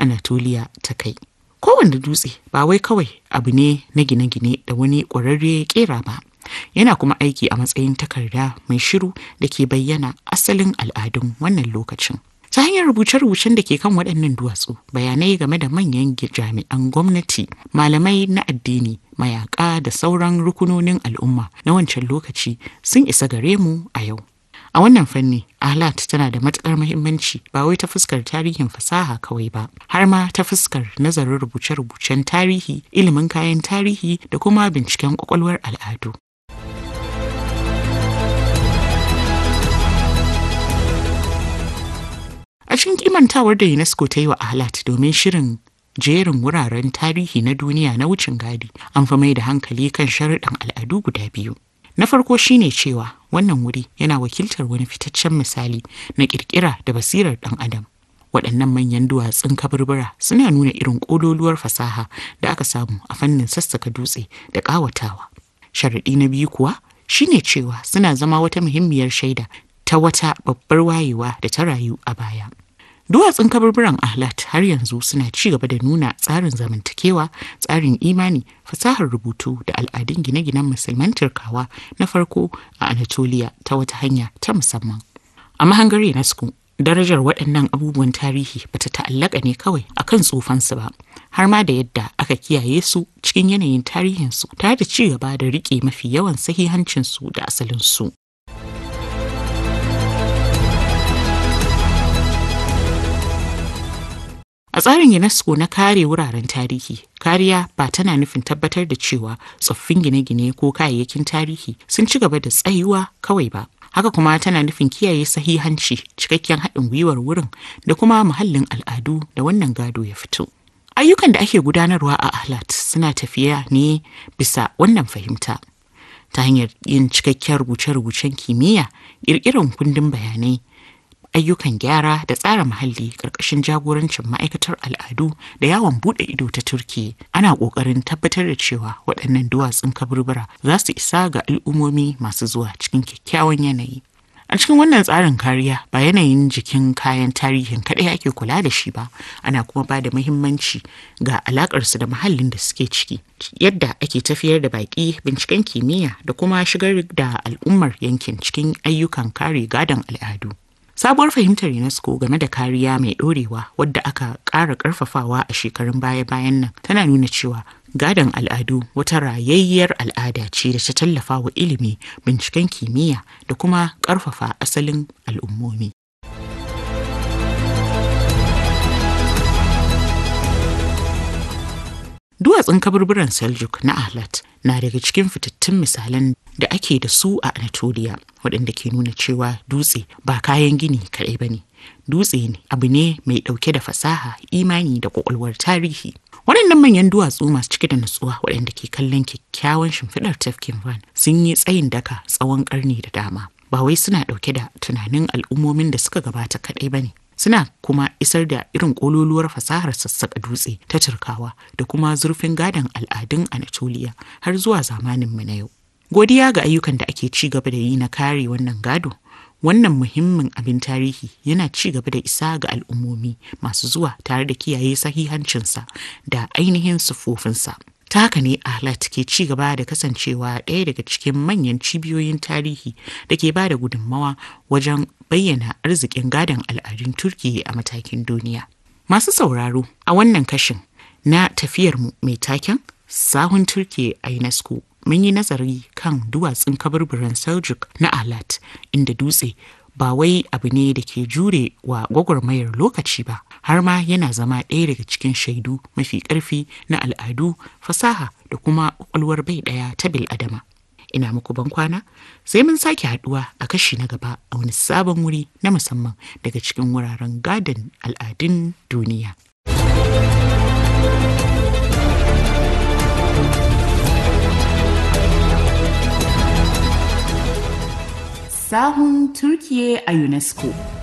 Anatolia ta kai. Kowanne dutse ba wai kawai abu ne na gine-gine da wani ƙwararre ya ƙera ba. Yana kuma aiki a matsayin takarda mai shiru da ke bayyana asalin al'adun wannan lokacin. ta hanyar rubuce-rubucen da ke kan waɗannan duwatsu bayanai game da manyan jami'an gwamnati malamai na addini mayaka da sauran rukunonin al'umma na wancan lokaci sun isa gare mu a yau a wannan fanni ahlat tana da matukar muhimmanci ba wai ta fuskar tarihin fasaha kawai ba har ma ta fuskar nazarin rubuce-rubucen tarihi ilimin kayan tarihi da kuma binciken kwakwalwar al'adu A cikin kimantawar da UNESCO ta yi wa Ahlat domin shirin jerin wuraren tarihi na duniya na wucin gadi an fi mai da hankali kan sharuɗan al'adu guda biyu. Na farko shine cewa wannan wuri yana wakiltar wani fitaccen misali na ƙirƙira da basirar ɗan adam. Waɗannan manyan duwatsun kaburbura suna nuna irin ƙololuwar fasaha da aka samu a fannin sassaka dutse da ƙawatawa. Sharaɗi na biyu kuwa shine cewa suna zama wata muhimmiyar shaida ta wata babbar wayewa da ta rayu a baya. Duwatsun kaburburan Ahlat har yanzu suna ci gaba da nuna tsarin zamantakewa, tsarin imani, fasahar rubutu da al'adun gine-ginen musulman Turkawa na farko a Anatolia ta wata hanya ta musamman. A mahangar UNESCO, darajar waɗannan abubuwan tarihi bata ta'allaka ne kawai akan tsufansu ba, har ma da yadda aka kiyaye su cikin yanayin tarihinsu tare da ci gaba da riƙe mafi yawan sahihancinsu da asalinsu. A tsarin UNESCO na kare wuraren tarihi, kariya ba tana nufin tabbatar da cewa tsoffin gine-gine ko kayayyakin tarihi sun ci gaba da tsayuwa kawai ba. Haka kuma tana nufin kiyaye sahihanci, cikakken haɗin gwiwar wurin da kuma muhallin al'adu da wannan gado ya fito. Ayyukan da ake gudanarwa a Ahlat suna tafiya ne bisa wannan fahimta. Ta hanyar yin cikakken rubuce-rubucen kimiyya, ƙirƙirar kundin bayanai, ayyukan gyara da tsara muhalli ƙarƙashin jagorancin ma'aikatar al'adu da yawon buɗe ido ta turki ana ƙoƙarin tabbatar da cewa waɗannan duwatsun kaburbura za su isa ga al'ummomi masu zuwa cikin kyakkyawan yanayi a cikin wannan tsarin kariya ba yanayin jikin kayan tarihin kaɗai ake kula da shi ba ana kuma ba da muhimmanci ga alaƙarsu da muhallin da suke ciki yadda ake tafiyar da baƙi binciken kimiyya da kuma shigar da al'ummar yankin cikin ayyukan kare gadon al'adu Sabuwar fahimtar UNESCO game da kariya mai ɗorewa wadda aka ƙara ƙarfafawa a shekarun baya-bayan nan tana nuna cewa gadon al'adu wata rayayyar al'ada ce da ta tallafa wa ilimi, binciken kimiyya da kuma ƙarfafa asalin al'ummomi. Duwatsun kaburburan Seljuk na Ahlat na daga cikin fitattun misalan da ake da su a Anatolia waɗanda ke nuna cewa dutse ba kayan gini kaɗai ba ne. Dutse ne abu ne mai ɗauke da fasaha, imani da ƙwaƙwalwar tarihi. Waɗannan manyan duwatsu masu cike da nutsuwa waɗanda ke kallon kyakkyawan shimfiɗar tafkin Van sun yi tsayin daka tsawon ƙarni da dama. Ba wai suna ɗauke da tunanin al'ummomin da suka gabata kaɗai ba ne. suna kuma isar da irin kololuwar fasahar sassaƙa dutse ta turkawa da kuma zurfin gadon al'adun anatoliya har zuwa zamaninmu na yau godiya ga ayyukan da ake ci gaba da yi na kare wannan gado wannan muhimmin abin tarihi yana ci gaba da isa ga al'ummomi masu zuwa tare da kiyaye sahihancinsa da ainihin siffofinsa ta haka ne ahlat ke ci gaba da kasancewa ɗaya daga cikin manyan cibiyoyin tarihi da ke ba da gudunmawa wajen bayyana arzikin gadon al'adun turki a matakin duniya masu sauraro a wannan kashin na tafiyarmu mai taken sahun turki a unesco mun yi nazari kan duwatsun kaburburan seljuk na ahlat inda dutse ba wai abu ne da ke jure wa gwagwarmayar lokaci ba har ma yana zama ɗaya daga cikin shaidu mafi ƙarfi na al'adu fasaha da kuma ƙwaƙwalwar bai ɗaya ta bil'adama ina muku ban kwana sai mun sake haɗuwa a kashi na gaba a wani sabon wuri na musamman daga cikin wuraren gadon al'adun duniya sahun Turkiye a UNESCO.